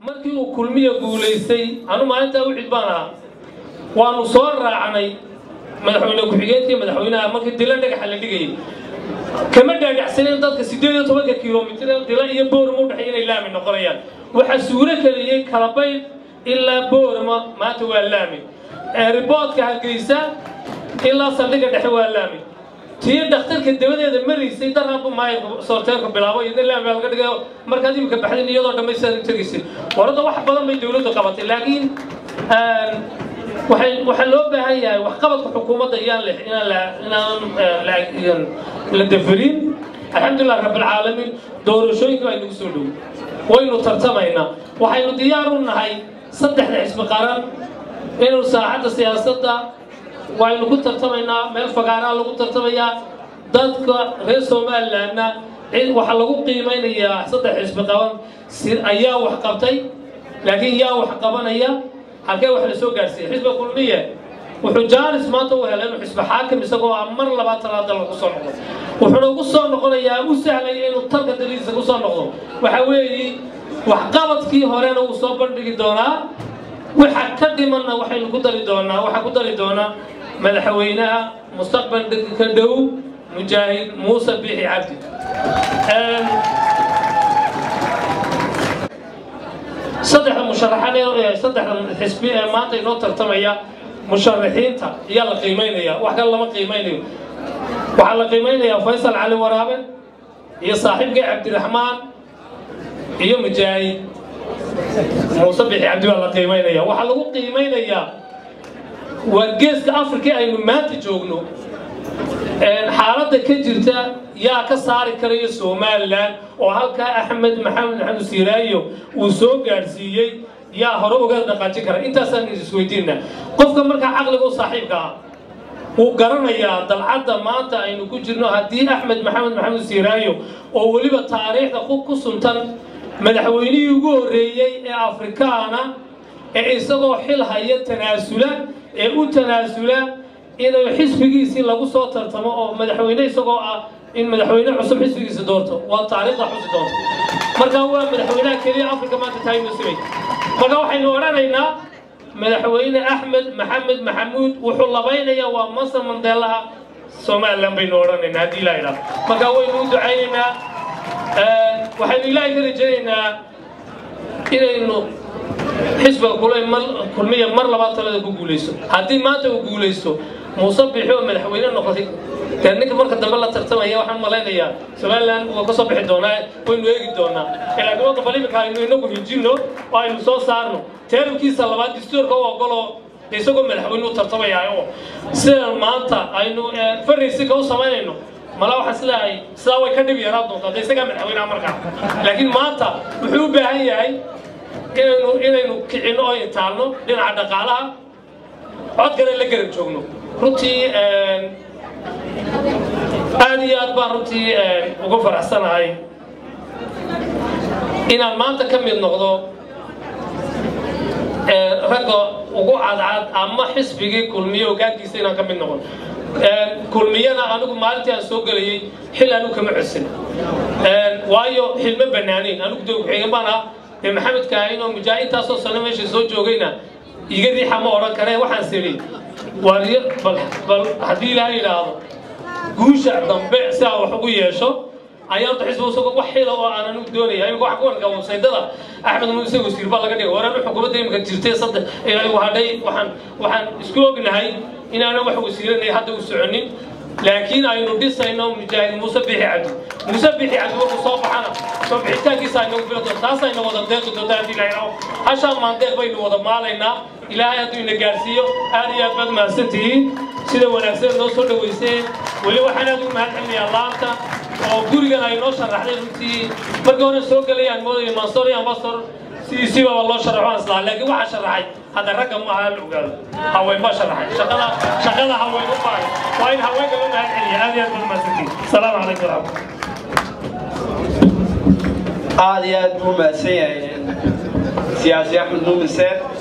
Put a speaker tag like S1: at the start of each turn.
S1: markii uu kulmiya guulaystay anu maalintaa u cid baan ahaa waanu soo raacnay madaxweyne ku-xigeenkii madaxweynaha markii dila dhagaxa la dhigayay kama dhaadhacsanin dadka siddeed iyo tobanka kilomitir dila iyo boorama u dhexeeya inay laami noqonayaan waxaa suuro keliyey kalabayd ilaa boorama maanta waa laami riboodka hargeysa ilaa saldhigga dhexe waa laami tii dhakhtarka dabadeeda maraysay daraanbu maay soorteerku bilaabo iyadna laami baa laga dhigayo markaad imika baxdin iyadoo dhammaystiran u tegaysid warada wax badan bay dowladdu qabatay laakiin waxay waxaa loo baahan yahay waxqabadka xukuumadda iyaan le inaan la inaan la dafarin alxamdulilah rabbilcaalamiin doorashooyinka baa inagu soo dhow waynu tartamaynaa waxaynu diyaar u nahay saddexda xisbi qaran inuu saaxadda siyaasadda waynu ku tartamaynaa meel fagaaraa lagu tartamayaa dadka reer somalilandna waxaa lagu qiimaynayaa saddex xisbi qaban ayaa wax qabtay laakiin yaa wax qabanaya halkee wax la soo gaarsiiyey xisbiga kulmiye wuxuu jaanis maanta u helay inuu xisbi xaakim isagoo ah mar labaad talaada lagu soo noqdo wuxuuna ugu soo noqonayaa u sahlaya inuu talka daliisa ku soo noqdo waxa weeye waxqabadkii horena wuu soo bandhigi doonaa waxa ka dhimanna waxaynu ku dari doonaa waxaa ku dari doonaa madaxweynaha mustaqbalka dhow mujaahid muuse biixi cabdi saddexda musharaxan ee saddexda xisbi ee maanta inoo tartamaya musharaxiinta ayaa la qiimaynaya wax kale lama qiimaynayo waxaa la qiimaynayaa faysal cali waraabe iyo saaxiibkii cabdiraxmaan iyo mujaahid muuse bixi cabdi baa la qiimaynaya waxaa lagu qiimaynayaa waa geeska afrika aynu maanta joogno xaaladda ka jirta yaa ka saari karaya somalilan oo halkaa axmed maxamed maxamed siiraayo uu soo gaadhsiiyey yaa hore uga dhaqaajin kara intaasaan isweydiinna qofka markaa caqliga u saaxiibka ah wuu garanayaa dalcadda maanta aynu ku jirno haddii axmed maxamed maxamed siiraayo oo weliba taariikhda ku suntan madaxweynihii ugu horreeyey ee afrikaana ee isagoo xil haya tanaasula ee u tanaasula inuu xisbigiisii lagu soo tartamo oo madaxweyne isagoo ah in madaxweyne cusub xisbigiisa doorto waa taariikhda xusi doonto marka waa madaxweynaha keliya afrika maanta tahay muslimay marka waxaynu odhanaynaa madaxweyne axmed maxamed maxamuud wuxuu labaynayaa waa masar mandeelaha somalilan baynu odhanaynaa haddii ilaa idhaah marka waynu u ducaynaynaa waxaynu ilaahay ka rajaynaynaa inaynu xisbiga kulmiya mar labaad talada ku guulaysto haddii maanta uu guulaysto muuse bixi oo madaxweyne noqotay dee ninka marka dambe la tartamaya waxaan malaynayaa somaliland waa ka soo bixi doonaa waynu eegi doonaa laakiin wadda bal iminka aynu inagu hijinno oo aynu soo saarno teerabkiisa labaad dastuurka u ogoloo isagoo madaxweyne u tartamaya oo sidan maanta aynu faraysinka u samaynayno mala waxaan sileehay sidaa way ka dhib yaraa doontaa de isagaa madaxweynaha markaa laakiin maanta wuxuu u baahan yahay inaynu inaynu kicinno oo intaalno dhinaca dhaqaalaha codkana la garab joogno runtii aad iyo aad baan runtii uga faraxsanahay inaan maanta ka mid noqdo ragga ugu cadcad ama xisbigii kulmiye hogaankiisa inaan ka mid noqon kulmiyana anigu maalintii aan soo gelayay xil anigu kama codsan waayo xilma banaanayn anigu dee ku-xigeen baan ah dee maxamed kaahin oo mujaahintaasoo sano meesha soo joogayna iga riixa ma odhan karee waxaan siri waariyo bal bal haddii ilaaha yidhaahdo guusha dambe si aan wax ugu yeesho ayaa horta xisbiga isagoo wax xila oo aan anigu doonaya imika waxa ku warka websaydada axmed muuse wasiir baa laga dhigay waraan xukuumadda imika jirtay saddex hadhay waxaan waxaan isku ognahay inaanan wax wasiiranay hadda u soconin laakiin aynu dhisayno mujaahid muuse bixi cabdi muuse bixi cabdi markuu soo baxana soo bixitaankiisa aynagu fila doon taas ayna wada deeqi doonta haddii la yidhaho hashaan maandeeq baynu wada maalaynaa ilaahay hadduu ina gaarsiiyo aad iyo aad baad mahadsan tihiin sida wanaagsan noo soo dhaweyseen weli waxaan aad ugu mahad celinayaa laanta oo gurigan ay noo sharaxday runtii markii hore soo gelayaan moodaya mansoor iyo ambastor sidiisiiba waa loo sharaxo aan islaa laakiin waxaa sharaxay hadda ragga ma aha la ogaado haween baa sharaxay shaqada shaqada haween u baahay waa in haweenka loo mahad celiya aad iyo aad baad mahadsantihiin asalaamu calaykum waraxmatulah
S2: aad iyo aad buu mahadsan yahay siyaasi axmed muumin seer